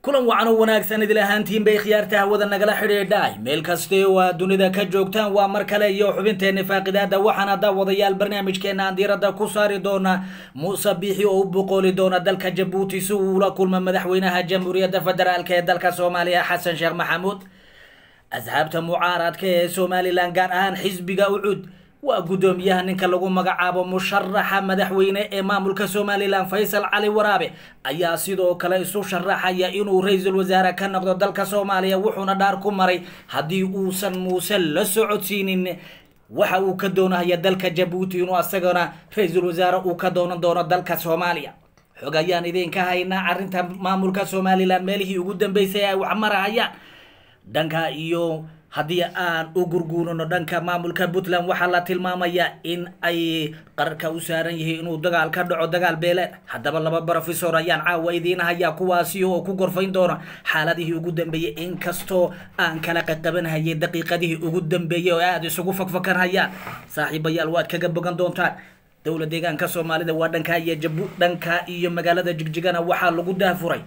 kulan wacan oo wanaagsan idil ahaantiin bay khiyaarta hawada nagala xidhiidhay meel kaste oo aad dunida ka joogtaan waa mar kale iyo xubinteena faaqidaada waxaana daawadayaal barnaamijkeena aan diiradda ku saari doona muuse biixi oo u boqooli doona dalka jabuuti si uu ula kulma madaxweynaha jamhuuriyadda federaalk ee dalka soomaaliya xasan sheekh maxamuud asxaabta mucaaradka ee somalilan gaar ahaan xisbiga ucud waa guddoomiyaha ninka lagu magacaabo musharaxa madaxweyne ee maamulka somalilan faysal cali waraabe ayaa sidoo kale isu sharaxaya inuu ra-iisul wasaare ka noqdo dalka soomaaliya wuxuuna dhaar ku maray haddii uusan muuse la socodsiinin waxa uu ka doonahaya dalka jabuuti inuu asagana ra-iisul wasaare uu ka doonan doono dalka soomaaliya xog ayaan idinka haynaa arrinta maamulka somalilan meelihii ugu dambeysay ay wax marahayaan dhanka iyo haddii aan u gurguurano dhanka maamulka puntland waxaa la tilmaamayaa in ay qararka u saaran yihiin inuu dagaal ka dhaco dagaal beeleed haddaba laba brofesor ayaan caawa idiin hayaa kuwaasi oo ku gorfayn doona xaaladihii ugu dambeeyey inkastoo aan kala qaqabanhayay daqiiqadihii ugu dambeeyey oo aada isugu fakfakanhayaan saaxiibayaal waad kaga bogan doontaan dowla deegaanka soomaalida waa dhankaa iyo jabu dhanka iyo magaalada jigjigana waxaa lagu daafuray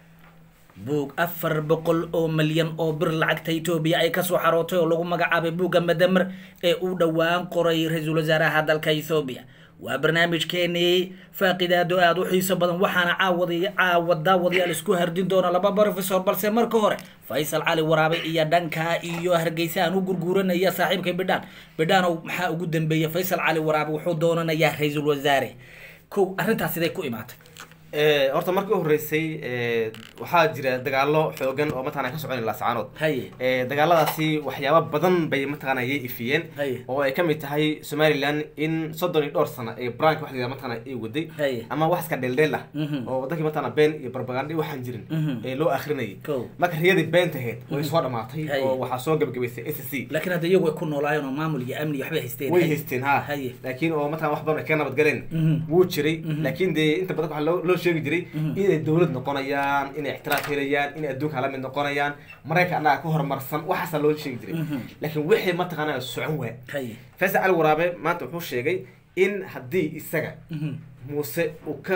buug afar boqol oo milyan oo bir lacagta etoobiya ay kasoo xarootay oo lagu magacaabay buugga madamer ee uu dhowaan qoray ra-iisul wasaaraha dalka ethoobiya waa barnaamijkeenii faaqidaado aada u xiiso badan waxaana caawad caawa daawadayaal isku hardin doona laba brofesor balse marka hore faysal cali waraabe iyo dhanka iyo hargeysa aan u gurguuranaya saaxiibka bidhaan bidhaanow maxaa ugu dambeeya faysal cali waraabe wuxuu doonanayaa ra-iisul wasaare kow arrintaas siday ku imaatay horta markii u horeysay waxaa jira dagaalo xoogan oo mataqana ka socon laascaanood haye dagaaladaasi waxyaaba badan bay mataqana yay ifiyeen Haye. oo ay kamid tahay somaliland in soddon iyo dhowr sano ee brank wax la yidhahdo mataqana ay waday Haye. ama wax iska dheeldheel ah Mhm. oo wadankii mataqana been iyo barbaganda waxaan jirin Mhm. ee loo akrinayay Kow. marka riyadii beenta ahayd way soo dhamaatay Haye. oo waxaa soo gabagabaysay s c laakiin hadda iyagu ay ku noolaayeen oo maamul iyo amni iyo waxbay haysteen way Haye. haysteen ha Haye. laakiin oo mataqana wax badan ay ka nabad galeen Mhm. wuu jiray Mhm. laakiin dee inta badan waxaa loo loo sheegi jiray inay dowlad noqonayaan inay ixtiraaf helayaan inay adduunka la mid noqonayaan maraykan annaga ka horumarsan waxaasaa loo sheegi jiray Mhm. laakiin wixii mataqaanaa socon waa haye faysal cali waraabe maanta wuxuu sheegay in haddii isaga Mhm. muuse uu ka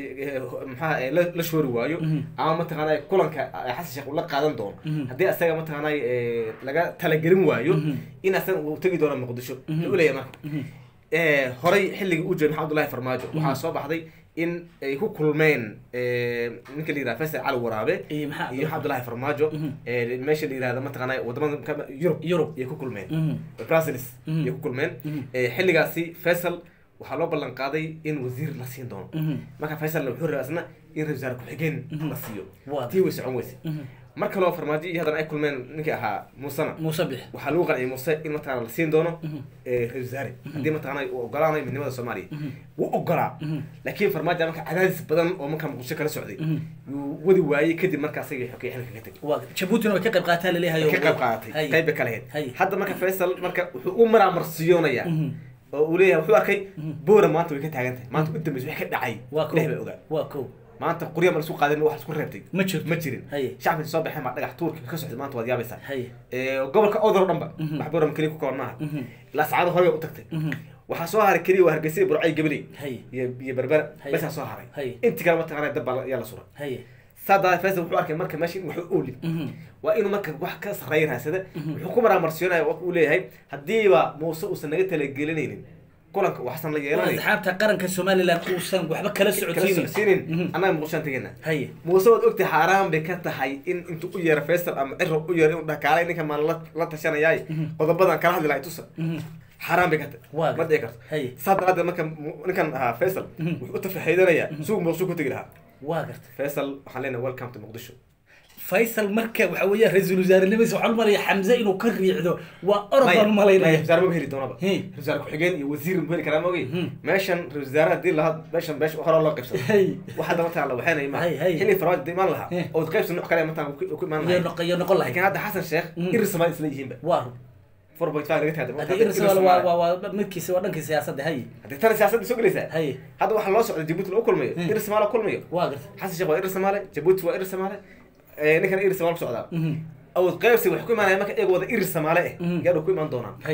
maxaa la la shoori waayo Mhm. ama mataqaanaa kulanka eh, xasan sheekh uu la qaadan doono Mhm. haddii asaga mataqaanaa eh, laga talagelin waayo Mhm. in asaga uu tegi doono muqdisho Mhm. wuxuu leeyahay marka Mhm. Eh, horay xilligii uu joogay maxamed abdullahi farmaajo waxaa soo baxday in ay ku kulmeen eh, ninka la yihahda faysal cali waraabe Iyo maxaa iyo maxamed abdullahi farmaajo Mhm. eh, meesha la yihahda mataqaanaa wadamada ka- yurub Yurub. ayay ku kulmeen Mhm. brussels Mhm. ayay ku kulmeen Mhm. Eh, xilligaasi faysal waxaa loo ballan qaaday in wasiir la siin doono Mhm. marka faysalna wuxuu rabaa isna in ra-isul wasaare ku-xigeen Mhm. la siiyo Waa. tii way socon weyse Mhm. mar kaloo farmaajo iyo haddana ay kulmeen ninkii ahaa muusena muuse bix waxaa lagu qanciyay muuse in mataqana la siin doono Mhm. eh, ra-isul wasaare haddii mataqana uu ogolaanayo midnimada soomaaliya Mhm. wuu ogolaa Mhm. laakiin farmaajo marka cadaadis badan oo markaa muqdisho kala socday Mhm. yuu wadi waayey kadib marka asagii xokay xilka ka tegay waa jabuutina way ka qayb qaataa laleeyahay ka qayb qaadatay Haye. qayb bay kala Haye. ahayd hadda marka faysal marka wuxuu u maraamarsiyoonaya Mhm. oo uu leeyahay wuxuu arkay Mhm. boora maanta way ka taagan tahay maanta u dambeysa wax ka dhacay waa kow ilahi baa ogaa waa kow maanta qurya ma laisku qaadin wax isku reebtay Ma jirto. ma jirin Haye. shacabka soo baxeen baa dhagax tuurka ka socday maanta waad yaabaysaa haye Eh, gobolka odor o dhan ba Mhm. wax boram keliya ku koban maaha Mhm. laascaado hore bay u tagtay Mhm. waxaa soo haray keliya waa hargeysa burcay gabaley haye iyo iyo berbera Haye. basaa soo haray Haye. inti kale mataqaana dab baa yaa la suray haye saa daa faysal wuxuu arkay marka meesha in wax u oolin Mhm. waa inuu marka wax ka sarreeya raasada wuxuu ku maraamarsiinaya wa uu leeyahay haddiiba muuse uusan naga talagelinaynin kulanka waxsan la waa yeelanayo asxaabta qaranka somalilan uusan waxba kala kala socodsiinin socodsiinin Mhm. annaga muqdishaan tegena haye muuse waad ogtahay xaaraan bay ka tahay in intuu u yeero faysal ama ciro u yeero inuu dhakaalay ninka maan la la tashanayay qodobadan kala hadli lahay tusa Mhm. xaaraan bay ka tahay Waa ma dhici karto haye saa daraadeed marka mu- ninkan ahaa faysal Mhm. wuxuu u tafaxeydanayaa suuq muqdisho ku tegi lahaa waa garta faysal waxaan leenahay welcome to muqdisho faysal marka waxa weeya ra-iisul wasaarenimadiisa waxaa umalaya xamse inuu ka riicdo waa orod baan umalaynaya wasaare maba heli doonaba Hey. ra-isul wasaare ku-xigeen iyo wasiir ma heli karaa ma ogey Hmm. meeshan ra-isul wasaare haddii lahaa meeshan beesha hore loo qaybsado Hey. wax hadda mataa la waxeenay ma Hey, hey. xilli farmaajo hadda imaan lahaa Hey. oo qaybsan nooc kale mataa ku ku imaan iyo lahay noq iyo noqon lahayd laakiin hadda xasan sheekh Hmm. iris samaal isla yihiinba waa four point five laga taada haddii irsal waa waa waa midkiisa waa dhankii siyaasadda haye haddii tana siyaasadda soo gelaysaa haye hadda waxaa loo socda jabuuti lagu kulmayo Hmm. iris samaal kulmayo waa garta xasan sheekh waa iris samaale jabuuti waa iris samaale eh, ninkan iris samaal ku socdaa Mhm. awood qaybsi waxay ku imaanaya marka iyaga wada iris samaale eh Mhm. gaadhu ku imaan doonaan haye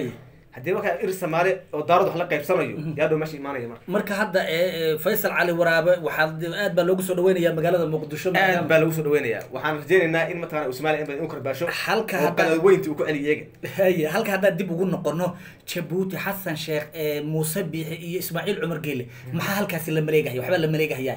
haddii markaa ir soomaali oo daarad wax la qaybsanayo yaa dhow meesha imaanaya marka marka hadda ee, ee, faysal cali waraabe waxaa aad baa loogu soo dhaweynayaa magaalada muqdisho aad baa lagu soo dhaweynayaa waxaan rajeynaynaa in mataqana uu soomaaliya in badan u karbaasho Halka oo hadda- qadaweynti uu ku celi iyaga haye halka haddaan dib ugu noqono jabuuti xasan sheekh ee muuse biixi iyo ismaaciil cumar geele maxaa halkaasi la maleegahaya waxbaa la maleegahayaa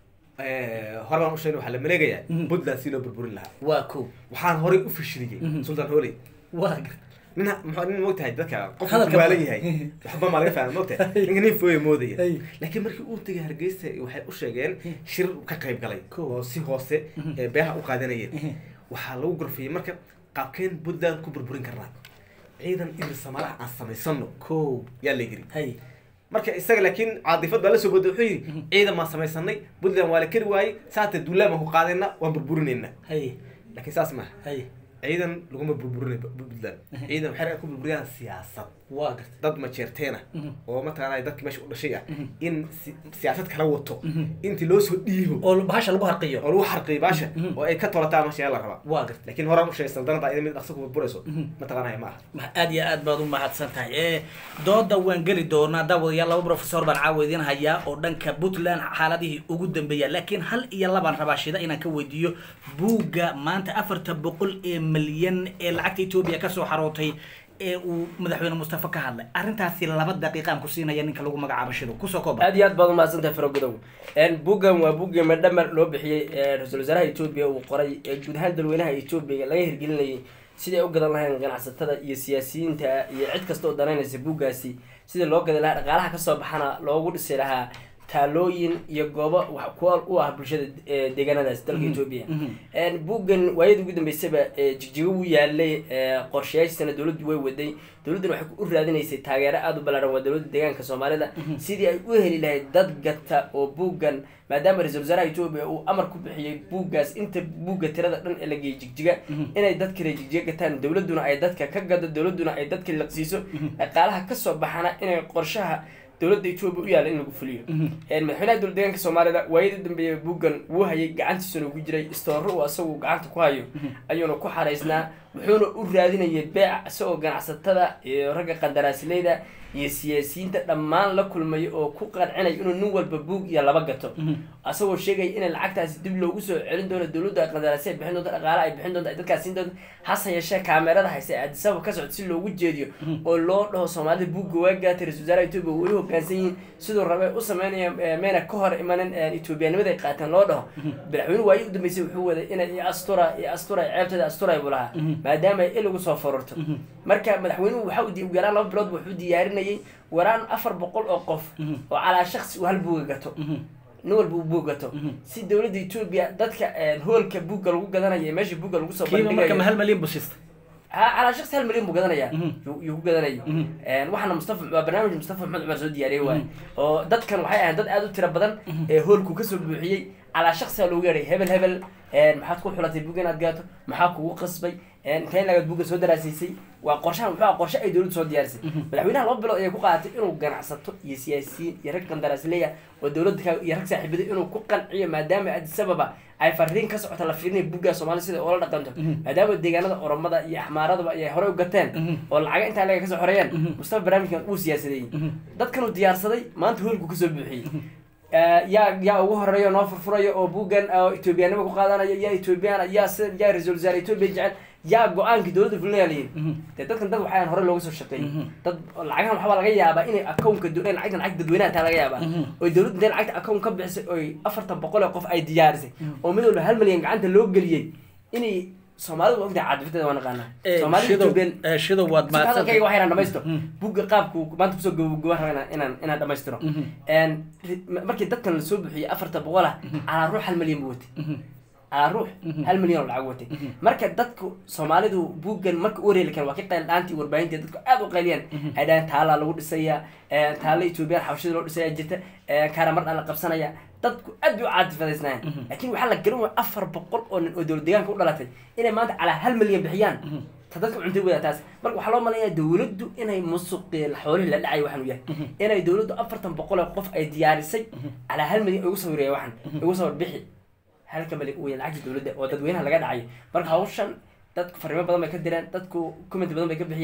Eh, hore baan u sheegay waxaa la maleegayaa Mhm. puntland si loo burburin lahaa waa ko waxaan horey u fashiliyey Mhm. sultan hooley waa gar nin muxuu nin moogtahay dadka qof Hadalka- waalan yahay waxba maa laga fahma moogtahay ninka nin fooye moodaya Hey. laakiin markii uu tegay hargeysa waxay u sheegeen shir ka qayb galay Cool. oo si hoose ee beeha u qaadanayeen Mhm. waxaa lagu gorfiyey marka qaabkeen puntland ku burburin karnaa ciidan irir samaalaha aan samaysano ko yaa la yiri haye marka isaga laakiin caadifad baa la soo boday wuxuu yidhi ciidan baan samaysanay puntland waa la keri waayey saata duulaan baan ku qaadayna waan burburinayna haye laakiin saas maaha haye ciidan laguma burburinay puntland ciidan waxay ku burburiyaan siyaasad waa garta dad majeerteena Mhm. oo mataqaanaa dadki meesha u dhashay ah Mhm. in si- siyaasad kala wato Mhm. intii loo soo dhiibo oo bahasha lagu harqiyo oo lagu xarqiyo baasha Mhm. oo ay ka tolataa meesha yaa la rabaa waa garta laakiin horaan u sheegay saldanada iyada mid dhaqso ku burburayso Mhm. mataqaanaya ma aha Ma- aad iyo aad baad u mahadsan tahay ee dooda waan geli doonaa daawadayaal laba professor baan caawa idin hayaa oo dhanka puntland xaaladihii ugu dambeeya laakiin hal iyo labaan rabaa shida inaan ka weydiiyo buugga maanta afarta boqol ee milyan ee lacagta etoobiya kasoo xarootay ee uu madaxweyne mustafa ka hadlay arrintaasi laba daqiiqaan ku siinaya ninka lagu magacaabo shido kusoo kooba aad iyo aad baad umahadsantahay farogodow buuggan waa buuggii madhamar loo bixiyey ee ra-iisul wasaaraha etoobiya uu qoray ee guud ahaan dalweynaha etoobiya laga hirgelinayay sidii ay u gadan lahayn ganacsatada iyo siyaasiyiinta iyo cid kasta oo danaynaysa buuggaasi sidii loo gadan lahaa dhaqaalaha kasoo baxana loogu dhisi lahaa taalooyin iyo goobo wax kuwa u ah bulshada ee deegaanadaas dalka etoobiya buuggan waayadii ugu dambeysaba ee jigjigo wuu yaalay ee qorshayaashiisana dowladdu way waday dowladduna waxay u raadinaysay taageero aada u ballaaran waa dowladda deegaanka soomaalida sidii ay u heli lahayd dad gata oo buuggan maadaama ra-iisul wasaaraha etoobiya uu amar ku bixiyey buuggaas inta buugga tirada dhan ee la geeyey jigjiga inay dadka reer jigjiga gataan dowladduna ay dadka ka gado dowladduna ay dadka liqsiiso dhaqaalaha kasoo baxana inay qorshaha dowladda etoobiya u yaala in lagu fuliyo madaxweynaha dowlad deegaanka soomaalida waayadii dambeeya buuggan wuu hayay gacantiisuna ugu jiray istooro uu asagu gacanta ku hayo ayuuna ku xaraysnaa wuxuuna u raadinayay beec isagoo ganacsatada iyo ragga qandaraasleyda iyo siyaasiyiinta dhammaan la kulmay oo ku qancinay inuu nin walba buug iyo laba gato asagoo sheegaya in lacagtaasi dib loogu soo celin doono dowladda qandaraasya ay bixin doonto dhaqaala ay bixin doonto ay dadkaas siin doonto hase yeeshee kaamerada hayse ee adisaba ka socda si loogu jeediyo oo loo dhaho soomaalida buugga waa gaatay ra-isul wasaaraha etoobiya weli hoggaansan yihiin siduu rabe u sameynaya meena ka hor imanin etoobiyanimada ay qaateen loo dhaho madaxweyne waayi u dambeysay wuxuu waday inay iyo astura iyo astura ceebteeda asturay buu lahaa maadaama ay ilagu soo fororto marka madaxweynuhu waxa uu ugu yaraan laba bilood wuxuu diyaarinayay waraan afar boqol oo qof oo calaa shaksi uu hal buuga gato nin walba uu buug gato si dowladda etoobiya dadka hoolka buugga lagu gadanayo ee meesha buugga lagu soo kiiba marka ma hal malyan busista ha calaa shaksi hal milyan buu gadanayaa yuu ku gadanayo waxaana mustafa waa barnaamij mustafa maxmed cumar soo diyaariyey waay oo dadkan waxay ahayn dad aada u tiro badan ee hoolku kasoo buuxiyey calaa shaksiga loogu yeedhay hebel hebel maxaad ku xulatay buugga inaad gaato maxaa kugu qasbay intee lagaad buugga soo daraasiisay waa qorshahan wuxuu ah qorshe ay dowladdu soo diyaarisay madaxweynaha laba bilood ayay ku qaadatay inuu ganacsato iyo siyaasiyiin iyo rag qandaraasleya oo dowladda ka iyo rag saaxiibada inuu ku qanciyo maadaama addis ababa ay fariin ka socota la fiirinaya buugga soomaali sida oola dhaqanto maadaama deegaanada oromada iyo axmaaradaba ay horey u gateen oo lacaga intaa laga kasoo xoreeyeen mustafa barnaamijkan uu siyaasadeeyey dadkan uu diyaarsaday maanta hoolku kasoo buuxiyey yaa yaa ugu horeeya noo furfurayo oo buuggan etoobiyaanima ku qaadanaya yaa etoobiyaan yaa si yaa ra-isul wasaare etoobiya jecel yaa go-aankii dowladda fulinaya layihi dee dadkan dad waxaan hore looga soo shaqeeyey dad lacagahan waxbaa laga yaabaa inay accountka lacagta lacag dadweynaha taa laga yaabaa oo dowladda intay lacagta account ka bixisay oy afartan boqol oo qof ay diyaarisay oo mid walba hal milyan gacanta loo geliyey inay soomaalidu ogtahay caadifiteeda waa naqaanaa soomaalida etoobiyan shido waad hadalkayga waxay inaan dhamaysto buugga qaabku maanta kusoo gabagaba raba inaan inaan dhamaystiro markii dadkan lasoo buxiyey afarta boqol ah calaa ruux hal milyan buu watay calaa ruux hal milyan oo lacag watay marka dadku soomaalidu buuggan marka u wareeli karen waa ka qayl dhaantii warbaahinta dadku aada u qayliyaan ay dhahaan taalaa lagu dhisaya taala etoobiyaan xabashida loo dhisaya jirta karamar dhan la qabsanaya dadku aad bay u caadifadaysnaayeen laakiin waxaa la garan waaya afar boqol oo nin oo dowlad deegaanka u dhalatay inay maanta calaa hal milyan bixiyaan ta dadka cuntay wada taas marka waxaa loo malayaa dowladdu inay musuqi xoolihii la dhacay waxaan u yahay inay dowladdu afartan boqol oo qof ay diyaarisay calaa hal milyan ugu sawiraya waxan ugu sawir bixi halka milyan uu yahay lacagta dowladda oo dadweynaha laga dhacay marka hawshan dadku fariimo badan bay ka direen dadku comment badan bay ka bixiyaan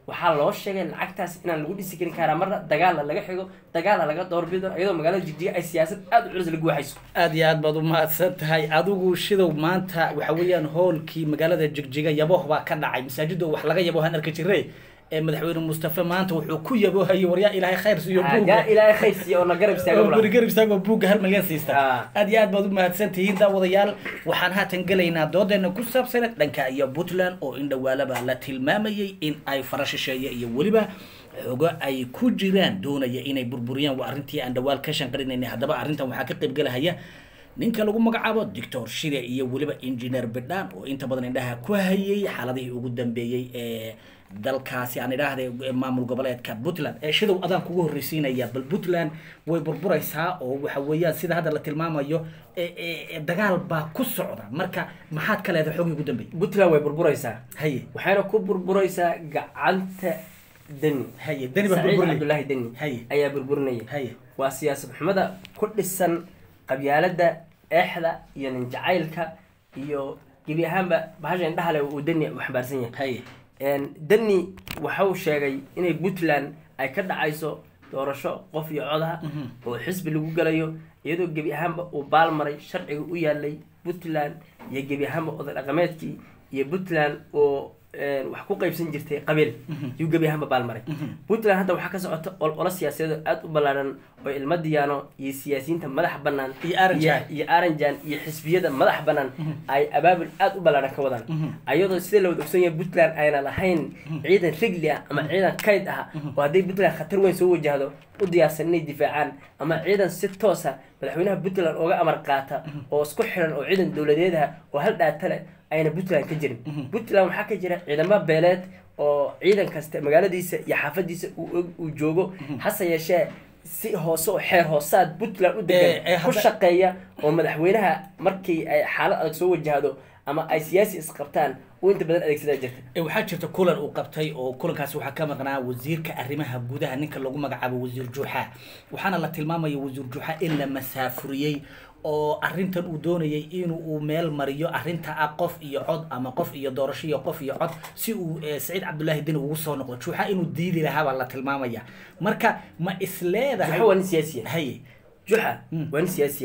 waxaa loo sheegay lacagtaas inaan lagu dhisi karin karaa marna dagaalla laga xigo dagaalla laga doorbido iyadoo magaalada jigjiga ay siyaasad aada u culus lagu waxayso aada iyo aad baad u mahadsan tahay adigu shidow maanta waxa weeyaan hoolkii magaalada jigjiga yaboh baa ka dhacay masaajida wax laga yabohan arki jire ee madaxweyne mustafe maanta wuxuu ku yabohayay waryaa ilaahay khayr siiyo buugga yaa ilaahay khayr siiya oo na garab istaago guri garab istaagoo buugga hal milyan siista Ah. aad iyo aad baad u mahadsan tihiin daawadayaal waxaan haatan gelaynaa doodeena ku saabsan dhanka iyo puntland oo in dhawaalaba la tilmaamayay in ay fara shisheeye iyo weliba xogo ay ku jiraan doonaya inay burburiyaan waa arrintii aan dhawaal ka shanqarinaynay haddaba arrintan waxaa ka qayb gelahaya ninka lagu magacaabo doctor shide iyo weliba engineer bidhaan oo inta badan indhaha ku hayay xaaladihii ugu dambeeyey ee dalkaasi aan idhaahday ee maamul goboleedka puntland ee shidow adaan kugu horreysiinaya bal puntland way burburaysaa oo waxa weeyaan sida hadda la tilmaamayo ee- ee ee dagaal baa ku socda marka maxaad ka leedahay xogii ugu dambeeyey puntland way burburaysaa haye waxayna ku burburaysaa gacanta deni haye dani baa saciid burburinay cabdullaahi deni Haye. ayaa burburinaya haye waa siyaasad xumada ku dhisan qabyaalada eexda iyo nin jacaylka iyo gebi ahaanba bahasha indhaha leh uu deni u xambaarsan yahay haye Een, deni waxau sheegay inay puntland ay ka dhacayso doorasho qof iyo codaha oo xisbi lagu galayo iyadoo gebi ahaanba uu baalmaray sharciga u yaalay puntland iyo gebi ahaanba oday dhaqameedkii iyo puntland oo een, wax ku qaybsan jirtay qabiil yuu gebi ahaanba baalmaray puntland hadda waxaa ka socota ololo siyaasadeed oo aada u ballaaran oo ilmo diyaano iyo siyaasiyiinta madaxa bannaan Iyo Aranjan. iyo aranjan iyo xisbiyada madaxa bannaan ay abaabul aada u ballaaran ka wadaan ayadoo sida la wada ogsan yahay puntland ayna lahayn ciidan rigli ah ama ciidan kayd ah oo hadday puntland khatar weyn soo wajahdo u diyaarsan inay difaacaan ama ciidan si toosa madaxweynaha puntland ooga amar qaata oo isku xiran oo ciidan dowladeed ah oo hal dhaata leh ayna puntland ka jirin puntland waxaa ka jira ciidamo beeleed oo ciidan kasta magaaladiisa iyo xaafadiisa uu og- uu joogo hase yeeshee si hoose oo xeer hoosaad puntland u Eh, degan eh, ku hadda- shaqeeya oo madaxweynaha markii ay xaalad adag soo wajahdo ama ay siyaasi isqabtaan uu inta badan adeegsadaa jirta Ee, waxaa jirta kulan uu qabtay oo kulankaasi waxaa ka maqnaa wasiirka arrimaha gudaha ninka lagu magacaabo wasiir juuxa waxaana la tilmaamaya wasiir juuxa in la masaafuriyey oo arrintan uu doonayay inuu uu meel mariyo arrinta ah qof iyo cod ama qof iyo doorasho iyo qof iyo cod si uu eh, saciid cabdullaahi deni ugu soo noqdo juuxa inuu diidi lahaa baa la tilmaamaya marka ma isleedahay juxa waa nin siyaasiya haye juxa waa nin siyaasiya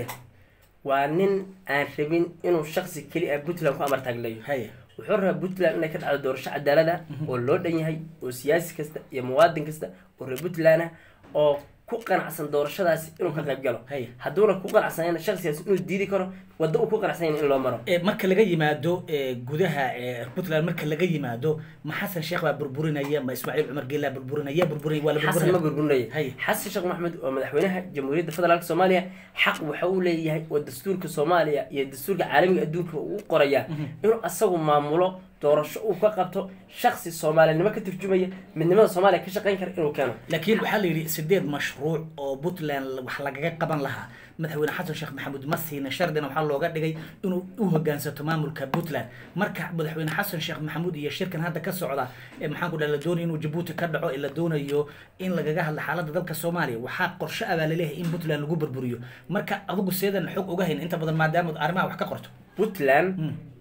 waa nin aan rabin inuu shaksi keli ah puntland ku amar taagleeyo haye wuxuu rabaa puntland inay ka dhacdo doorasho cadaalad ah oo loo dhan yahay oo siyaasi kasta iyo muwaadin kasta oo reer puntland ah oo ku qanacsan doorashadaasi inuu ka qayb galo Hay. hadduuna ku qanacsanayna shaksigaas inuu diidi karo waddo uu ku qanacsanyayn in loo maro Ee, marka laga yimaado ee, gudaha ee, puntland marka laga yimaado ma xasan sheekh baa burburinaya ma ismaaciil cumar geelaa burburinaya burburinaya waa la xasan ma burburinaya burburinaya Hay. xasan sheekh maxamed oo madaxweynaha jamhuuriyadda federaalk soomaaliya xaq waxa uu leeyahay oo dastuurka soomaaliya iyo dastuurka caalamiga adduunka uu qoraya inuu asagu maamulo doorasho uu ka qabto shaksi soomaalinimo ka turjumaya midnimada soomaaliya ka shaqayn kara inuu keeno laakiin waxaa la yidhi sideed mashruuc oo puntland wax lagaga qaban lahaa madaxweyne xasan sheekh maxamuud ma siina shardina waxaa looga dhigay inuu u hogaansato maamulka puntland marka madaxweyne xasan sheekh maxamuud iyo shirkan hadda ka socda ee maxaan ku dhaha la doonayo inuu jabuuti ka dhaco ee la doonayo in lagaga hadla xaaladda dalka soomaaliya waxaa qorshe ah baa laleeyahay in puntland lagu burburiyo marka adigu seedan xog uga hayn inta badan maadaama arrimaha wax ka qorto puntland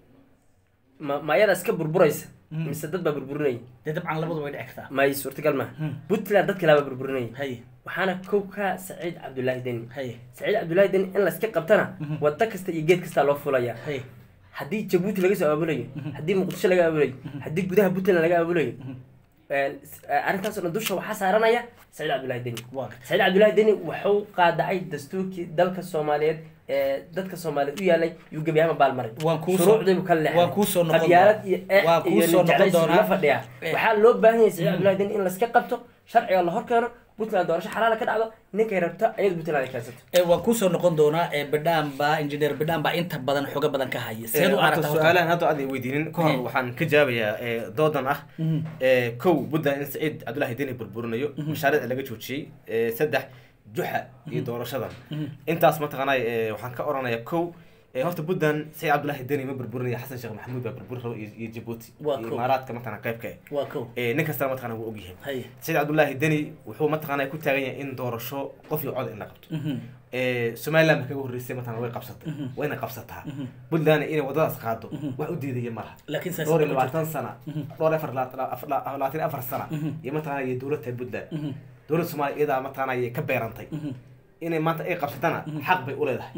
ma ma ayadaa iska burburaysa mise dad baa burburinaya dee dabcan labadu way dhici kartaa may suurtagal maaha puntland dad kalaa baa burburinaya haye waxaana kow ka saciid cabdullaahi deni haye saciid cabdullaahi deni in layska qabtana waddo kasta iyo geed kastaa loo fulaya haye haddii jabuuti laga soo aabulayo haddii muqdisho laga aabulayo haddii gudaha puntland laga aabulayo arrintaasoo dhan dusha waxaa saaranaya saciid cabdullaahi deni waa saciid cabdullaahi deni wuxuu qaadacay dastuurkii dalka soomaaliyeed ee dadka soomaaliyeed u yaalay yuu gebi ahaanba baalmaray Waan kuu soo- shuruucdiibu ka leexday waan kuu soo noqon qabyaalad doonaa. iyo eex Waan kuu iyo soo noqon ninjeclaysi doonaa. la fadhiya Eh. waxaa loo baahan yahay saciid cabdullaahi deni in layska qabto sharciga la horkeeno puntland doorasho xalaala ka dhacdo ninkay rabto ayada puntland ay keensato ee waan kusoo noqon doonaa ee bidhaan baa engineer bidhaan baa inta badan xogo badan ka haya seed u horta aragta horta su-aalahan hadda aad weydiinin ka hor Eh. waxaan ka jaabayaa eh, doodan ah Mhm. eh, kow puntland in saciid cabdullaahi deni burburinayo mashaariicda laga joojiyey eh, saddex juxa iyo doorashadan intaas mataqaanay eh, waxaan ka oranayaa kow eh, horta puntland saciid cabdullaahi deni ma burburinaya xasan sheekh maxamuud baa burburin rabo iyo iyo jabuuti Waa iyo kow. imaaraadka mataqana qaybka eh. waa kow Eh, nin kastana mataqana wuu ogyahay haye saciid cabdullaahi deni wuxuu mataqaanaa ku taagan yahay in doorasho qof iyo cod in la qabto Mhm. Eh, somaliland ba kaga horreysay mataqana way qabsatay wayna qabsataa puntland inay wadadaas qaado wax u diidaya malaha laakiin siyaasad dhowr iyo ma jirto. labaatan sana dhowr iyo afar la- afar- la- labaatan iyo afar sana iyo mataqana iyo dowladda puntland dowladda soomaaliya iyadaa mataqana ayay ka beerantay inay maanta ay qabsatana xaq bay u leedahay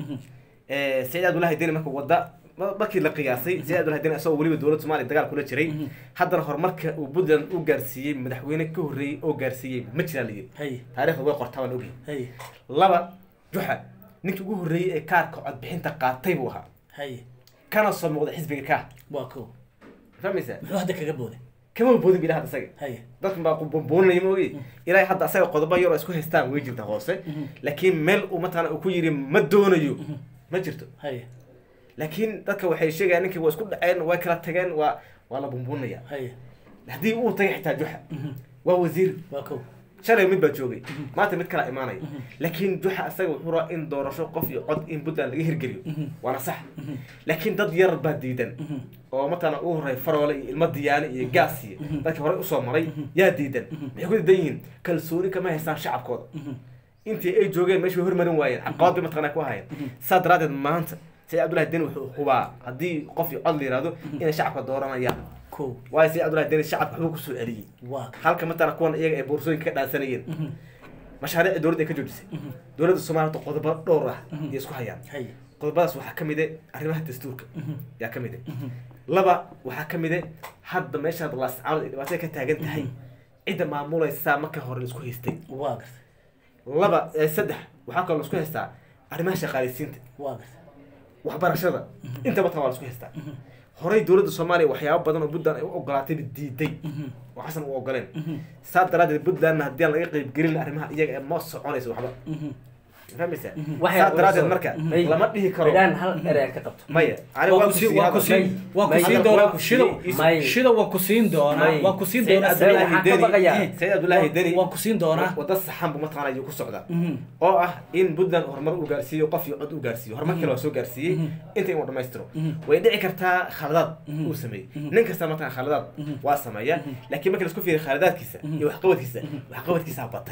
Eh, saciid cabdullahi deni marka wadda ma- markii la qiyaasay saciid cabdullahi deni isagoo weliba dowladda soomaaliya dagaal kula jiray haddana horumarka uu puntland u gaarsiiyey madaxweyne ka horreeyey oo gaarsiiyey ma jiraan la yiri hay taariikhda way qortaa waan ogyahay hay laba juxa ninkii ugu horreeyey ee kaarka codbixinta qaatay buu ahaa hay kana soo muuqda xisbiga kaa waa ko fahmaysa muxuu hadda kaga booday kama boodin bilaha isaga hay dadkan baa bumbuunaya ma ogi ilaahay hadda asaga qodobo yar oo isku haystaan way jirta hoose laakiin meel uu mataqana uu ku yiri ma doonayo ma jirto hay laakiin dadka waxay sheegayaan ninkii waa isku dhaceen way kala tageen waa waa la bumbuunaya hay haddii uu tagay xitaa juxa waa wasiir waa ko shalay mid baa joogay maanta mid kala imaanaya laakiin juxa asaga wuxuu rabaa in doorasho qof iyo cod in puntland laga hirgeliyo waana sax laakiin dad yar baa diidan oo mataqana u horey faroole iyo ilmo diyaane iyo gaas iyo dadkii horey usoo maray yaa diidan maxay ku diidan yihiin kalsooni kama haystaan shacabkooda intii ay joogeen meesha way hormarin waayeen caqabad bay mataqana ku hayeen saa daraadeed maanta sayid cabdullahi deni wuxuu hubaa haddii qof iyo cod la yihahdo inay shacabka dooranayaan ko waayo sayid cabdullahi deni shacabka waxbuu kusoo celiyey waa halka matala kuwan iyaga ay boorsooyinka ka dhaansanayeen mashaariicda dowladda ay ka joojisay dowladda soomaaliya hadda qodobo dhowr ah ayay isku hayaan hay qodobadaas waxaa ka mid ah arrimaha dastuurka yaa ka mid ah laba waxaa ka mid ah hadda meesha laascaanood ay dhibaatada ka taagan tahay cidda maamulaysaa marka hore laisku haystay waa garta laba eh, saddex waxaa kaloo laisku haystaa arrimaha shaqaaleysiinta waa garta waxbarashada inta matala waa laisku haystaa horey dowladda soomaaliya waxyaabo badan oo puntland ay u ogolaatayba diiday oo xasan u ogoleen saa daraadeed puntlandna haddii aan laga qeybgelin arrimaha iyaga ee ma soconayso waxba fahmaysaa Waxay saa daraadeed urursan- marka May- lama dhihi karo midhaan hal erey aan ka qabto maya ani waa waa ku siin waa ku siin waa ku May- siin May- doonaa May- shida May- shida waa ku siin doonaa May- waa ku siin Sayid doonaa Cabdullaahi waxaan ka Deni- baqayaa. Sayid Cabdullaahi Deni waa ku siin doonaa wada saxan buu mataqaana ayuu ku socdaa Mhm. oo ah in puntland horumar uu gaarsiiyo qof iyo cod uu gaarsiiyo horumar kale waa soo gaarsiiyey inta inuu dhammaystiro way dhici kartaa khaladaad uu sameeyey nin kasta mataqana khaladaad waa sameeya laakiin marka laisku fiiriyo khaladaadkiisa iyo waxqabadkiisa waxqabadkiisa batay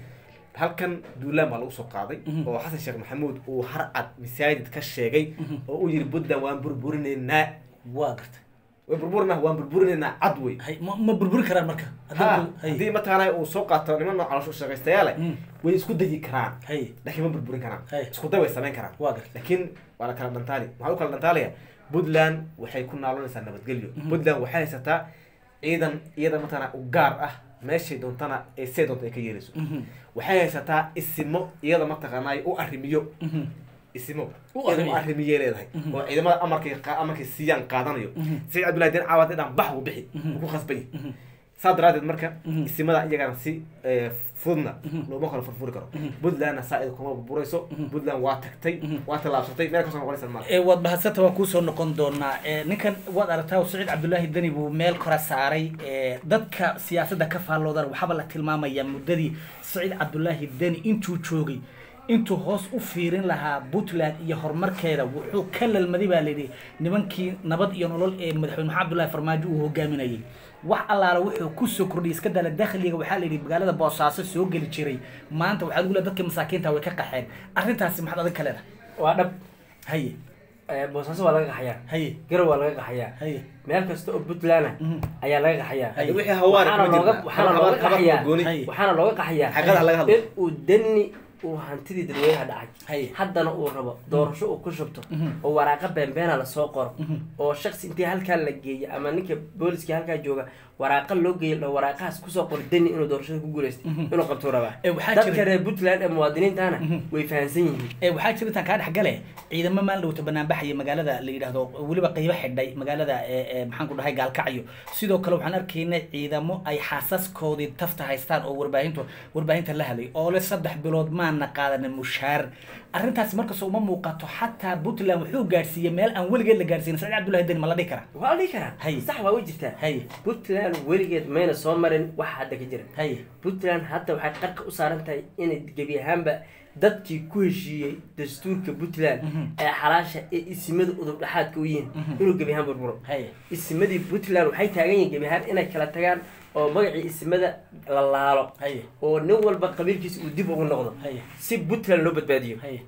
halkan duulaan baa lagu soo qaaday oo xasan sheekh maxamuud uu harcad masaajid ka sheegay oo uu yiri puntland waan burburinaynaa waa garta way burburinaa waan burburinaynaa cad wey hay ma ma burburi karaan marka ha Haddii- hay haddii mataqaana uu soo qaato niman nooc caloosho shaqaystayaal Mm. way isku dayi karaan hay laakiin ma burburin karaan Hey. isku day way samayn karaan waa garta laakiin waa la kala dhantaali maxaa u kala dhantaalaya puntland waxay ku naalonaysaa nabadgelyo puntland waxay haysataa ciidan iyada mataqaana u gaar ah meeshay doontana ee see doonta ay ka yeelayso waxay haysataa isimo iyada mataqaanaa u arrimiyo isimo U iyada arrimiyo. u arrimiyay leedahay oo ciidamada amarkay qa- amarkay siiyaan qaadanayo sayid cabdullahi den caawad dhan bax uu bixi uu ku khasbay saa daraadeed marka isimada iyagana si eh, fududna looma kala furfuri karo puntlandna saa ida kuma burburayso puntland waa tagtay waa tallaabsatay meel kasoo noqonaysa maaha ee waad bahadsanta waa kuusoo noqon doonaa ee ninkan waad aragtaa saciid cabdullaahi deni buu meel kora saaray ee dadka siyaasadda ka faalloodan waxaaba la tilmaamayaa muddadii saciid cabdullaahi deni intuu joogay intuu hoos u fiirin lahaa puntland iyo horumarkeeda wuxuu ka lalmaday baa layidhi nimankii nabad iyo nolol ee madaxweyne maxamed abdullahi farmaajo uu hogaaminayay wax allaala wuxuu kusoo kordhiyay iska dala dakhliga waxaa layidhi magaalada boosaaso soo geli jiray maanta waxaa lagu leedahay dadka masaakiinta way ka qaxeen arrintaasi maxaad adag ka leedahay waa dhab haye Eh, boosaaso waa laga qaxayaa haye garow waa laga qaxayaa haye meel kasta oo puntland ah Mhm. ayaa laga qaxayaa Hay. wixii hawaari waxaana kuma looga jirna. waxaana Habar- looga habar- habar qaxayaa gooni. Hay. waxaana looga qaxayaa Xaqiiqada laga hadlo. in uu dani uu hantidii dadweynaha dhacay Hay. haddana uu rabo doorasho uu ku shubto Mhm. oo waraaqa beenbeena lasoo qoro Mhm. oo shaksi intii halkaa la geeyo ama ninka booliskii halkaa jooga waraaqa loo geeyo la waraaqahaas kusoo qor dani inuu doorashada ku guuleystay Mhm. inuu qabtuu rabaa Eh, waxaa dadka jira- reer puntland ee muwaadiniintana Mhm. way fahansan yihiin ee waxaa jira intaan kaa dhex gale ciidamo maalin dhowta banaanbaxaya magaalada la yidhaahdo weliba qeybo xidhay magaalada ee ee maxaan ku dhahay gaalkacyo sidoo kale waxaan arkaynay ciidamo ay xaasaskoodii tafta haystaan oo warbaahintu warbaahinta la hadlay oo le saddex bilood maana qaadanin mushaar arrintaasi markastoo uma muuqato xataa puntland wuxuu gaadhsiiyey meel aan weligeed la gaadhsiinin saciid cabdullahi deni ma la dhihi karaa waa la dhihi karaa Hay. sax waa u jirtaa haye puntland weligeed mayna soo marin wax hadda ka jira haye puntland hadda waxay qarka u saaran tahay inay gebi ahaanba dadkii ku heshiiyey dastuurka puntland Mhm. ee xalaasha ee isimada udub dhexaadka u yihiin Mhm. inuu gebi ahaan burburo haye isimadii puntland waxay taagan yihiin gebi ahaan inay kala tagaan oo magacii isimada la laalo haye oo nin walba qabiilkiisa uu dib ugu noqdo haye si puntland loo badbaadiyo haye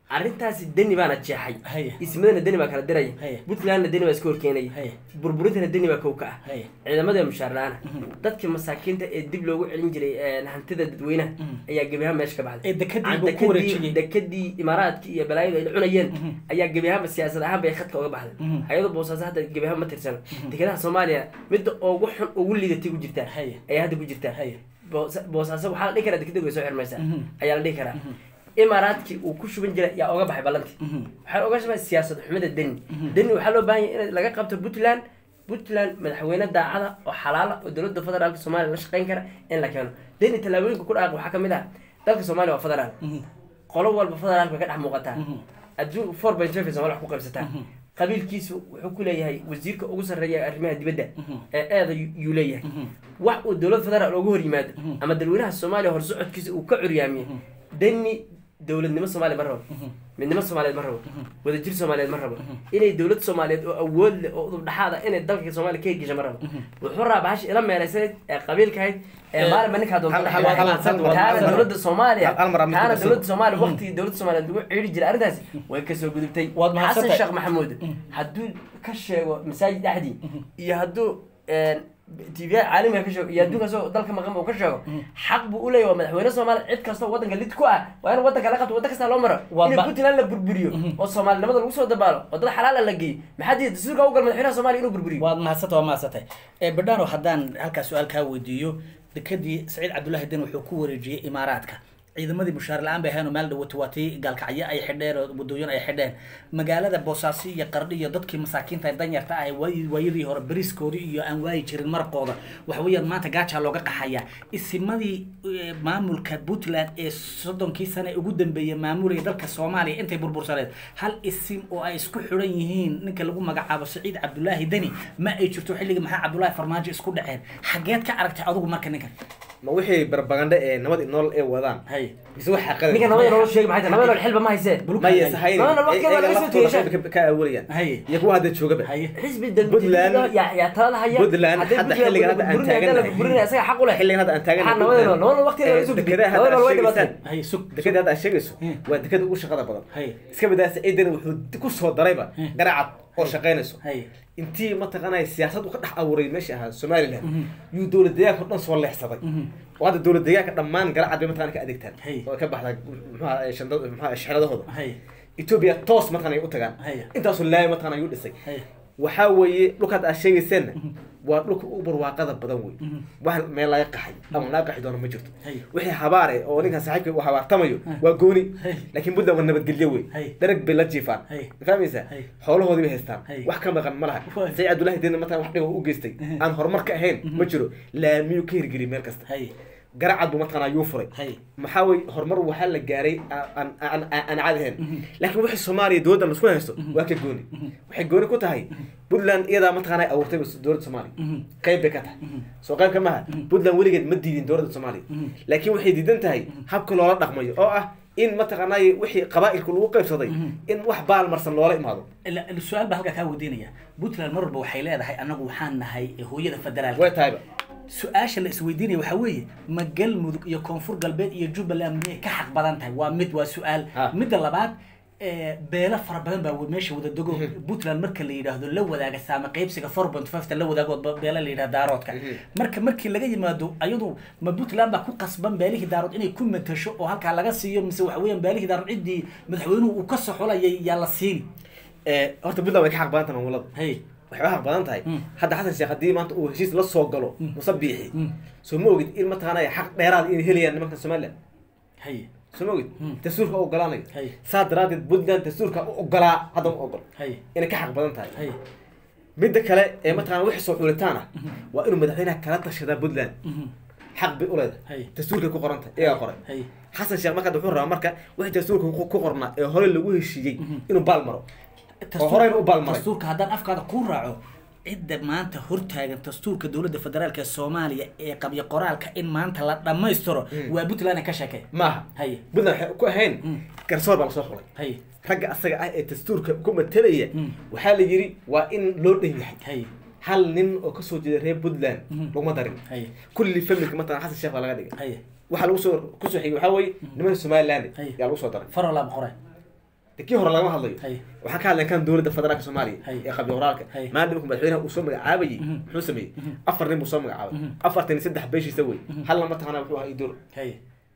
arrintaasi deni baana jeexay Haya. ismadana deni baa kala diraya Haya. puntlandna deni baa iska horkeenaya Haya. burburintana deni baa kow ka ah Haya. ciidamada mushaar la-aana dadka masaakiinta ee dib loogu celin jiray ee, hantida dadweynaha ayaa gebi ahaan meesha ka baxday Ee dekadii Aan buu ku dekadii- wareejiyey. dekadii imaaraadkii iyo balaayadu ay cunayeen ayaa gebi ahaanba siyaasad ahaan bay khadka uga baxday Mhm. ayadoo boosaaso hadda gebi ahaan ma tirsano dekedaha soomaaliya midda ugu xun ugu liidatay ku jirtaa Haya. ayaa hadda ku jirtaa Haya. Boos- boosaaso waxaa la dhihi karaa dekeda way soo xirmaysaa Mhm. ayaa la dhihi karaa imaaraadkii uu ku shuban jiray yaa oga baxay ballantii Mhm. waxaa oga shabay siyaasad xumida deni deni waxaa loo baahan yahay in laga qabto puntland puntland madaxweyne daacada oo xalaala oo dowladda federaalka soomaaliya la shaqeyn kara in la keeno deni tallaabooyinka ku dhaaq waxaa kamid ah dalka soomaaliya waa federaal qolo walba federaalka way ka dhex muuqataa adduun four point five soomaaliya wax ku qaybsataa qabiilkiisu wuxuu ku leeyahay wasiirka ugu sarreeya arrimaha dibadda ee eeda yuu leeyahay wax uu dowlad federaal uga hor yimaado ama dalweynaha soomaaliya horsocodkiisa uu ka curyaamiyo deni dowladnimo soomaaliya ma rabo midnimo soomaaliyeed ma rabo wadajir soomaaliyeed ma rabo inay dowlad soomaaliyeed oo awood leh oo udub dhexaada inay dalka soomaaliya ka hirgesha ma rabo wuxuu rabaa bahash ila meelaysanayd ee qabiilkahayd ee Eh, maalinba ninkaa doonta hal- dhex hal- galay. hal- hal- hal- taana hal- dowladda soomaaliya hal- hal mar aan mid taana ku dowladda darso. soomaaliya waqtigii dowladda soomaaliyeed lagu ciiri jiray arrintaasi way kasoo gudubtay Waad mahadsantahay. xasan sheekh maxamuud hadduu ka sheego masaajid dhexdii iyo hadduu tv caalamiga ka sheego iyo adduunka soo dalka maqan uu ka sheego xaq buu u leeyahay waa madaxweyne soomaaliya cid kasta oo waddanka lid ku ah waa in waddanka la qabto waddan kasta loo maro Waa in ba- puntland la burburiyo oo soomaalinimada lagu soo dabaalo oo dad xalaala la geeyo maxaa diida dastuurka u gal madaxweynaha soomaaliya inuu burburiyo waad mahadsanta waa mahadsantay ee badhano haddaan halkaa su-aal kaa weydiiyo dekadii saciid cabdullaahi den wuxuu ku wareejiyey imaaraadka ciidamadii mushaar la-aan bay ahayn oo meel dhawato waa tii gaalkacyo ay xidheen oo wadooyin ay xidheen magaalada boosaaso iyo qardhi iyo dadkii masaakiinta ee danyarta ah waay- waayadii hore beriskoodii iyo aan waayi jirin marqooda waxa weeyaan maanta gaajaa looga qaxaya isimadii eh, maamulka puntland ee soddonkii sane ugu dambeeyey maamulaya dalka soomaaliya intay burbursaneed hal isim oo ay isku xidhan yihiin ninka lagu magacaabo saciid cabdulaahi deni ma ay jirto xilligii maxaa cabdulaahi farmaajo isku dhaceen xageed ka aragtay adigu marka ninkan ma wixii barbaganda ee nabad nool ee wadaan hay mise waxaa qadar ninka nabada nolol sheegi maxay tahay nabada nolol xilba ma haysee maya sahayn Nabad nool waqtigeeda iyaga laga soo laftooda tegeshaan. qayb ka- ka awoolayaan Haye. iyo kuwa hadda joogaba haye xisbi Puntland- dalbadiida yaa yaa talada haya Puntland Hadday hadda Puntland xilligan hadda aan burburinaya, hadda la taaganahay. burburinaya, isaga xaq u leh xilligan hadda aan taagan Maxaa nabada nool nabada nool waqtigeeda laga soo gudbiyey dekada hadda nabada nool way aad dhimatay sheegaysaan haye sug dekada hadda aad sheegayso Hmm. waa dekada ugu shaqada badan haye iska bidaa saciidan wuxuu ku soo darayba Hmm. garacad oo shaqaynayso haye intii mataqaanay siyaasad uu ka dhex abuuray meesha ahaa somaliland yuu dowlad deegaanka o dhan soo leexsaday oo hadda dowlad deegaanka dhammaan garacad bay mataqana ka adeegtaan Hey. oo ka baxda muxuha shanda- muxuha shexradahooda haye ethiopia toos mataqana ay u tagaan Hey. intaasoo laaya mataqana ayuu dhisay haye waxaa weeye dhulkaad aad sheegayseenna waa dhulka ugu barwaaqada badan wey wax meel laga qaxay ama laga qaxi doono ma jirto Hey. wixii habaare oo ninkan saaxiibka uu habaartamayo waa gooni Hey. laakiin puntland waa nabadgelyo wey Hey. darag bay la jiifaan Hey. ma fahmaysaa Hey. xoolahoodii bay haystaan Hey. wax ka maqan ma laha Waay. saciid cabdullahi deena mataa wax dhigo u geystay aan horumar ka ahayn ma jiro laamiyuu ka hirgeliyay meel kasta haye garacad buu mataqana ayuu furay haye maxaa wey horumar waxaa la gaaray aan aan aan caadi ahayn laakiin wixii soomaaliya dowladda laisku haysto waa ka gooni waxay gooni ku tahay puntland iyadaa mataqaana ay abuurtay dowladda soomaaliya qayb bay ka tahay soo qayb ka maha puntland weligeed ma diidin dowladda soomaaliya laakiin waxay diidan tahay habka loola dhaqmayo oo ah in mataqaanay wixii qabaa'ilku lagu qaybsaday in wax baalmarsan loola imaado ila- ila su-aal baa halkaa kaa weydiinaya puntland mar walba waxay leedahay annagu waxaan nahay hooyada federaalka way tahayba su-aasha la isweydiinaya waxaa weeye ma galmudug iyo koonfur galbeed iyo jubbaland miyay ka xaq badan tahay waa mid waa su-aal Ha. midda labaad eh, beelo fara badan baa meesha wada dego puntland marka la yidhaahdo la wadaaga saama qaybsiga four point five ta la wadaago ba- beelo la yidhahdo daaroodka marka markii laga yimaado ayadu ma puntland baa ku qasban beelihii daarood inay ku matasho oo halkaa laga siiyo mise waxa weeyaan beelihii daarood ciddii madaxweynuhu uu ka soxolayay yaa la siini Eh, horta puntland way ka xaq badan tahay maamulada hay waxay u xaq badan tahay Mm. hadda xasan sheekh haddii maanta uu heshiis la soo galo musabiixi Mm. soo ma ogid in mataqaanay xaq dheeraad inay helayaan nimanka somaliland hay soo ma ogid Mm. dastuurka u ogolaanayo Hay. saa daraadeed puntland dastuurka u ogolaa hadda ma ogol hay inay ka xaq badan tahay hay midda kale ee mataqana wixii soo xulitaan ah waa inuu madaxweynaha kala tashadaa puntland Mhm. xaq bay u Hay. leedahay dastuurkay ku qoran tahay iyagaa qoray hay xasan sheekh marka wuxuu rabaa marka wixii dastuurka ku ku qornaa ee hore lagu heshiiyey inuu baal maro oo horeyna u baalmaray dastuurka haddaan afkaada ku raaco cidda maanta hortaagan dastuurka dowladda federaalka ee soomaaliya ee qabya qoraalka in maanta la dhammaystiro waa puntland ka sheekay maaha haye puntland waxay ku ahayn Mm. garsoor baa lasoo xulay haye ragga asaga ah ee dastuurka ku matelaya Mm. waxaa la yidhi waa in loo dhan yahay haye hal nin oo kasoo jeeda reer puntland Mhm. laguma darin haye kulli familka mataqana xasan sheekh baa laga dhigay haye waxaa lagu soo kusoo xigay waxaa weeye nimanka somaliland Hay. yaa lagu soo daray farolaab qoray de kii hore lagama hadlayo Hay. waxaan ka hadlay kan dowladda federaalka soomaaliya Hay. ee qabyo qoraalka Hay. maalin markuu madaxweynaha uu soo magacaabayay muxuu sameeyey afar nin buu soo magacaabay afartan iyo saddex beeshiisa wey halna mataqaana wuxuu ahaa idoor hay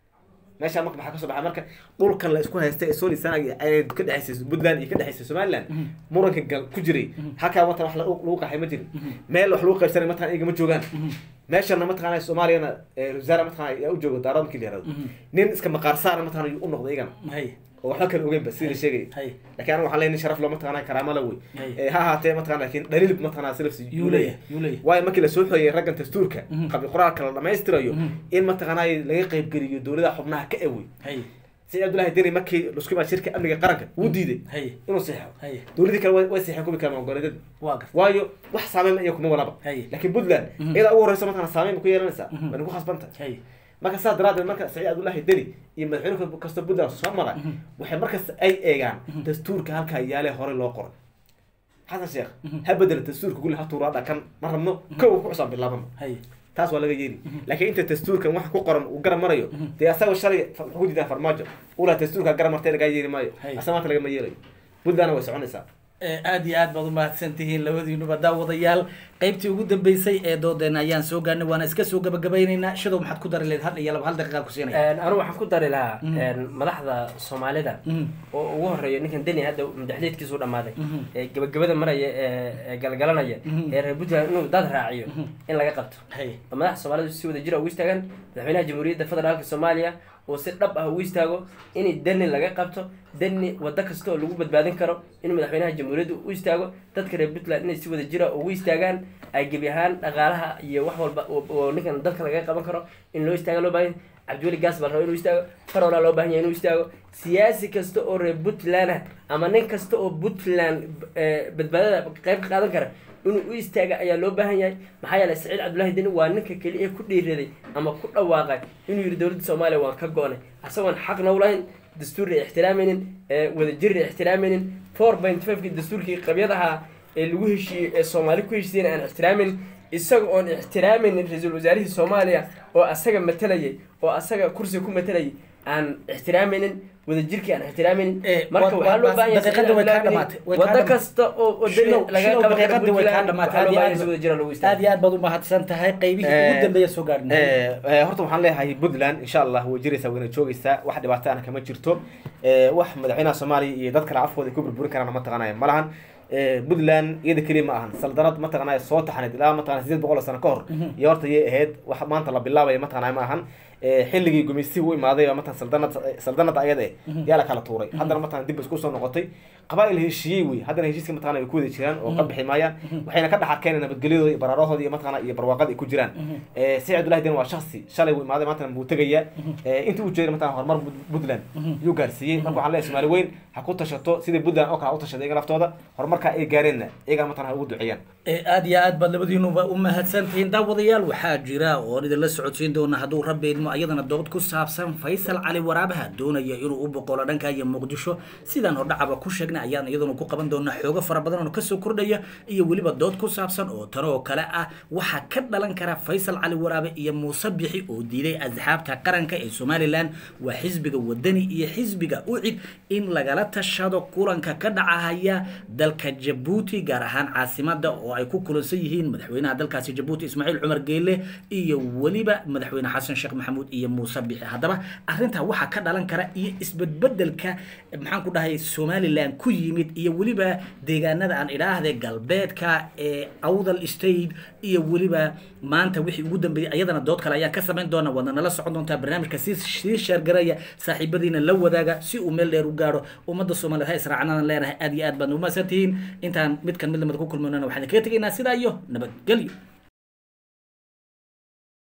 meesha marka maxaa kasoo baxay marka dhulkan la isku haystay ee solisanaga ay ka dhexaysay puntland iyo ka dhexaysay somaliland muranka gal ku jiray halkaa matan wax lagu lagu qaxay ma jirin meel wax lagu qaybsanay matan iyaga ma joogaan meeshana mataqaana soomaaliyana eh, wasaare mataqaana yaa u jooga daarada markii la yihahdo nin iska maqaar saara mataqaana yuu u noqday iyagana hay oo waxba kale ogeynba sidii la sheegay hay laakiin aniga waxaan leeyahay nin sharaf lo mataqaana karaamo la wey Hay. Eh, ha ahaatee mataqaana laakiin dhaliil mataqaana silafs yuu leeyahay yuu leeyahay waayo markii lasoo xoyay raggan dastuurka qabyo qoraalka la dhammaystirayo in mataqaanaa laga qaybgeliyo dowladaha xubnaha ka ewey hay sida abdullahi deni markii lasku imaa shirka amniga qaranka wuu diiday hay inuu seexo hay dowladii kale way- way seexeen kubi kale magoleedada waa garta waayo wax saameyn iyo kuma walaba Hay. laakiin puntland iyada ugu horeysa mataqana saameyn ba ku yeelanaysaa waa nagu khasbanta hay marka saas daraadeed marka saciid abdullahi deni iyo madaxweyne kasta puntland soo mara waxay markasta ay eegaan dastuurka halkaa yaale horey loo qoray xasan sheekh ha bedela dastuurka kulli ha tuuraadha kan ma rabno kow ku cusaan bilaabano hay taas waa laga yeeli laakiin inta dastuurkan waxa ku qoran uu garab marayo dee asaga shalay fa- wuxuu ku diidaa farmaajo ulaa dastuurka garab martay lagaa yeeli maayo Hay. asaga maanta lagama yeelayo puntlandna way soconaysaa Eh, aad iyo aad baad umahadsan tihiin labadiinuba daawadayaal qaybtii ugu dambeysay ee doodeena ayaan soo gaarnay waana iska soo gabagabaynaynaa shadow maxaad ku dari leed hal iyo laba hal daqiiqa ku siinaya anigu waxaan ku dari lahaa madaxda soomaalida Mhm. oo ugu horeeyo ninkan deni hadda madaxleedkiisu dhamaaday Mhm. ee gabagabada maraya ee ee galgalanaya ee reer puntland inuu dad raaciyo in laga qabto hay oo madaxda soomaalida si wada jira ugu istaagaan madaxweynaha jamhuuriyadda federaalka soomaaliya oo si dhab ah ugu istaago in deni laga qabto deni wado kasta oo lagu badbaadin karo in madaxweynaha jamhuuriyadda u istaago dadka reer puntland inay si wada jira ugu istaagaan ay gebi ahaan dhaqaalaha iyo wax walba oo- oo ninkan dalka laga qaban karo in loo istaaga loo baahan cabdiweli gaas baa la raba inuu istaago farolaa loo baahan yahay inuu istaago siyaasi kasta oo reer puntland ah ama nin kasta oo puntland eh, badbaadada qayb ka qaadan kara inuu u istaaga ayaa loo baahan yahay maxaa yeelay saciid cabdullaahi deni waa ninka keliya ku dhiiraday ama ku dhawaaqay inuu yidhi dowladda soomaaliya waan ka go-nay asagoon xaqna u lahayn dastuurna ixtiraamaynin ee wadajirna ixtiraamaynin four point fiveki dastuurkii qabyadaha ee lagu heshiiyey ee soomaali ku heshiiyeen aan ixtiraamaynin isaga oon ixtiraamaynin ra-iisul wasaarihii soomaaliya oo asaga matalayay oo asaga kursiga ku matalayay aan ixtiraamaynin wadajirkii aan ixtiraamaynin Eh, marka wa- waxaa loo wa- baahan yahay daqiiqada way kaa Saciid dhamaatay, way kaa wado dhamaatay. kasta oo oo deni Shilow- laga shilow qaban karo daqiiqadii way kaa Puntland dhamaatay. waxaa loo Aad iyo baahan yahay aad si wada jira lagu aad istaago iyo aad baad umahadsan tahay qaybihii ugu dambeeya soo gaarnay Eh, eh, horta waxaan leeyahay puntland insha allah way jiraysaa wayna joogaysaa wax dhibaato ana kama jirto Eh, wax madaxweynaha soomaaliya iyo dad kale afkooda ay ku burburin karaan mataqanaya ma lahan Eh, puntland iyada keliya ma ahan saldanad mataqanaya soo taxnayd ilaa mataqana sideed boqol oo sano ka hor iyo horta yay ahayd wax maanta la bilaabaya mataqanaya ma ahan Eh, xilligii gumaystihi u imaaday oo matan saldanad saldanada ayada eh yaa la kala tuuray haddana matan dib isku soo noqotay qabaa'il heshiiyey wey haddana heshiiska mataqana ay ku wada jiraan oo ka bixi maayaan waxayna ka dhex arkeen nabadgelyadooda iyo baraarahooda iyo mataqana iyo barwaaqada ay ku jiraan Eh, saciid abdullahi den waa shaksi shalay wuu imaaday maantana buu tegayaa Eh, intii uu jeeday mataqana horumar Put- puntland yuu gaarsiiyey marka waxaan leeyahay soomaali weyn ha ku tashato sidai puntland oo kale ha u tashaday iyaga laftooda horumarka ay gaareenna iyagaa mataqana ha ugu duceeyaan Eh, aad iyo aad baad labadiinuba u mahadsantihiin daawadayaal waxaa jira oon idinla socodsiin doona hadduu rabbi idmo ayadana dood ku saabsan faysal cali waraabaha doonaya inuu u boqolo dhanka iyo muqdisho sidaan hordhacaba ku sheegnay ayaan iyaduna ku qaban doonaa xoogo fara badan oo kasoo kordhaya iyo weliba dood ku saabsan oo tan oo kale ah waxaa ka dhalan kara faysal cali waraabe iyo muuse bixi oo diiday asxaabta qaranka ee somalilan waa xisbiga wadani iyo xisbiga ucid in lagala tashado kulanka ka dhacahaya dalka jabuuti gaar ahaan caasimada oo ay ku kulansan yihiin madaxweynaha dalkaasi jabuuti ismaaciil cumar geele iyo weliba madaxweyne xasan sheekh maxamuud iyo muuse bixi haddaba arrintaa waxaa ka dhalan kara iyo isbedbedelka maxaan ku dhahay somalilan ku yimid iyo weliba deegaanada aan idhaahde galbeedka ee awdal state iyo weliba maanta wixii ugu dambeeyey ayadana dood kale ayaan ka samayn doona waadna nala socon doontaa barnaamijka si sii sheergaraya saaxiibadiina la wadaaga si uu meel dheer u gaaro ummadda soomaaliyeed ha israacnaan leenahay aad iyo aad baad umahadsantihiin intaan midkan mid lamid ku kulmanana waxaan kaga tegaynaa sidaa iyo nabadgelyo